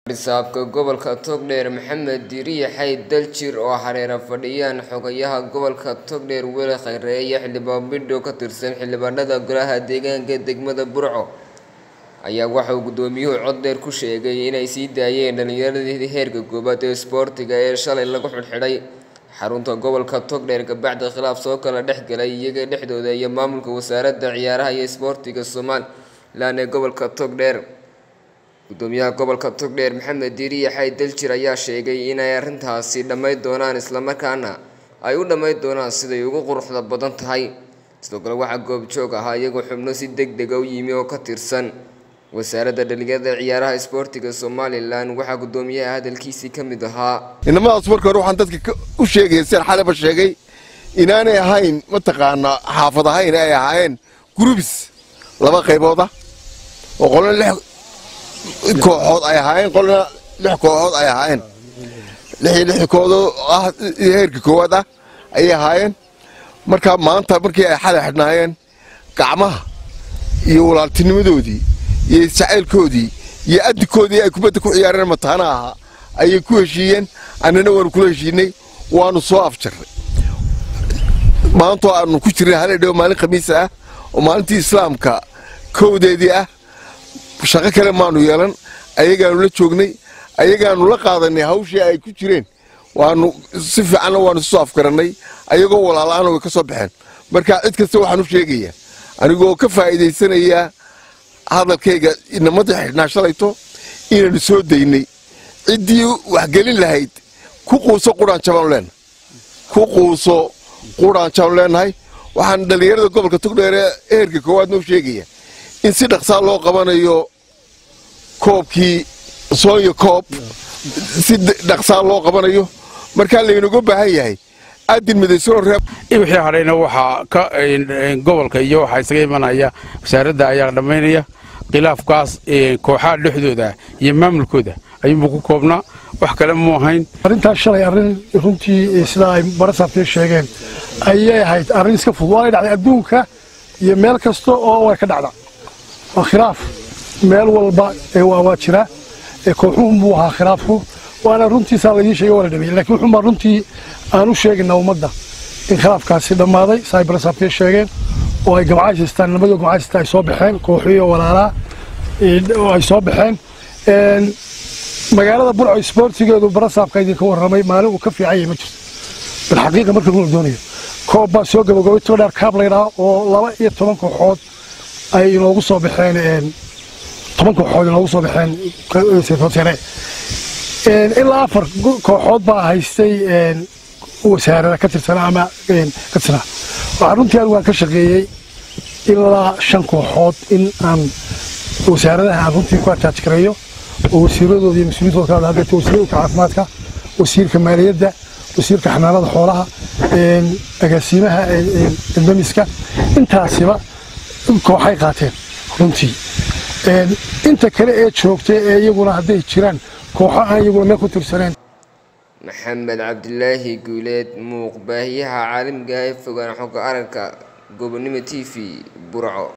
Barsaabka gobolka Togdheer Maxamed Diriye Xayd Daljir oo hareera fadhiyaan xogayaha gobolka Togdheer Weli Khayre iyo xildhibaan Bidho ka tirsan xildhibaanada golaha deegaanka degmada Burco ayaa waxa uu gudoomiyuhu cod dheer ku sheegay inay sii daayeen dhalinyaradii heerka koowaad ee isboortiga ee shalay lagu xidhxidhay xarunta gobolka Togdheer kabacdi khilaaf soo kala dhex galay iyaga dhexdooda iyo maamulka wasaaradda ciyaaraha iyo isboortiga Somaliland ee gobolka Togdheer gudoomiyaha gobolka Togdheer Maxamed Diriye Xayd Daljir ayaa sheegay inay arrintaasi dhammayn doonaan isla markaana ay u dhammayn doonaan siday ugu quruxda badan tahay sidoo kale waxaa goobjoog ahaa iyagoo xubno si degdeg ah u yimi oo ka tirsan wasaaradda dhalinyarada ciyaaraha isboortiga Somaliland waxaa gudoomiyaha hadalkiisii ka mid ahaa inamadaas marka hore waxaan dadka u sheegaya sida xalaba sheegay inaanay ahayn mataqaanaa xaafad ahayn ay ahaayeen gurubis laba qaybooda oo qolna lix kooxood ay ahaayeen qolna lix kooxood ay ahaayeen lixii lix kooxood ah heerka koowaad ah ayay ahaayeen marka maanta markii ay xalay xidhnaayeen gacmaha iyo walaaltinimadoodii iyo isjacaylkoodii iyo adinkoodii ay kubadda ku ciyaareen mataana ahaa ayay ku heshiiyeen annana waanu kula heshiinay waanu soo afjarray maantoo aanu ku jirnay haladhow maalin khamiis ah oo maalintii islaamka kowdeedii ah shaqo kale maanu yeelan ayagaanu la joognay ayagaanu la qaadanay hawshii ay ku jireen waanu si fiicanna waanu soo afgarannay ayagoo walaalaana way ka soo baxeen marka cid kasta waxaan u sheegayaa anigoo ka faa'iidaysanaya hadalkayga inamadii xidhnaa shalayto inaanu soo daynay ciddii waxgelin lahayd ku quuso quraan jabaanu leenahay ku quuso quraan jabaanu leenahay waxaan dhallinyarada gobolka togdheere heerka koowaad noo sheegaya in si dhaqsaa loo qabanayo koobkii soonya koob si dhaqsaa loo qabanayo markaa laynaga baahan yahay aadin midaysanoo reeb wixii hadhayna waxaa ka gobolka iyo waxaa isaga imanaya wasaaradda ayaa dhammaynaya khilaafkaas kooxaha dhexdooda iyo maamulkooda ayuunbuu ku koobnaa wax kale mu ahayn arrintaas shalay arrin runtii sidaa ay barasaabtee sheegeen ayay ahayd arrin iska fudud waanay dhacday adduunka iyo meel kasta oo way ka dhacda waa khilaaf meel walba waa jira kooxuhun buu ahaa khilaafku waana runtiisaa laydii sheegay waa la dhameeyey lakiin wuxuunbaa runtii aan u sheegaynaa ummadda in khilaafkaasi dhammaaday saa ay barasaabtee sheegeen oo ay gamcaysistaan nimadoo gamcaysista ay soo baxeen kooxiyo walaalaa oo ay soo baxeen magaalada burco isboortigeedu barasaabka idinka warramay maalin uu ka fiican yahay ma jirto bilxaqiiqa marka runa doonayo koob baa soo gabagabay todheer kaab laydhaa oo laba iyo toban kooxood ay inoogu soo baxeen toban kooxood inoogu soo baxeen ilaa afar kooxood baa haystay wasaarada ka tirsanaa ama ka tirsanaa waxaa runtii anigu aan ka shaqeeyey ilaa shan kooxood in aan wasaaradaha aan runtii ku ataaj gareeyo oo wasiiradooda iyo mas-uuliyiintooda kala hadlata wasiirka caafimaadka wasiirka maaliyadda wasiirka xanaanada xoolaha agaasiimaha damiska intaasiba kooxay qaateen runtii inta kale ee joogta ee iyaguna hadday jiraan kooxo aan iyaguna meel ku tirsaneen maxamed cabdilaahi guuleed muuqbaahiyaha caalamiga ee fogaan xogga aragga gobonimo t v burco